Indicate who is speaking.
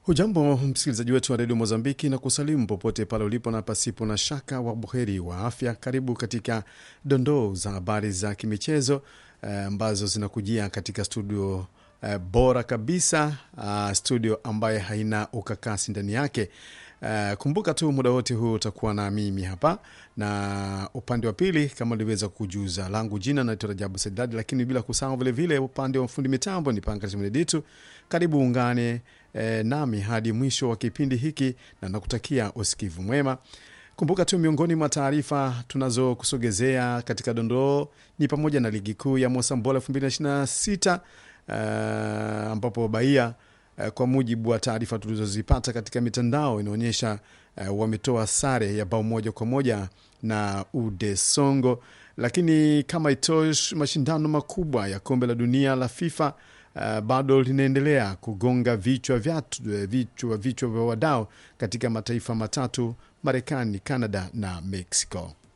Speaker 1: Hujambo msikilizaji wetu wa redio Mozambiki na kusalimu popote pale ulipo na pasipo na shaka wa buheri wa afya. Karibu katika dondoo za habari za kimichezo ambazo eh, zinakujia katika studio eh, bora kabisa uh, studio ambaye haina ukakasi ndani yake. Uh, kumbuka tu muda wote huu utakuwa na mimi hapa na upande wa pili kama niliweza kujuza langu jina naitwa Rajabu Saidadi, lakini bila kusahau vilevile upande wa fundi mitambo ni Pankatimuneditu. Karibu ungane eh, nami hadi mwisho wa kipindi hiki na nakutakia usikivu mwema. Kumbuka tu miongoni mwa taarifa tunazokusogezea katika dondoo ni pamoja na ligi kuu ya Mosambola 2026 uh, ambapo Bahia uh, kwa mujibu wa taarifa tulizozipata katika mitandao inaonyesha uh, wametoa sare ya bao moja kwa moja na Ude Songo. Lakini kama itosh, mashindano makubwa ya kombe la dunia la FIFA uh, bado linaendelea kugonga vichwa vyatu, vichwa vichwa vya wadau katika mataifa matatu Marekani, Canada na Mexico.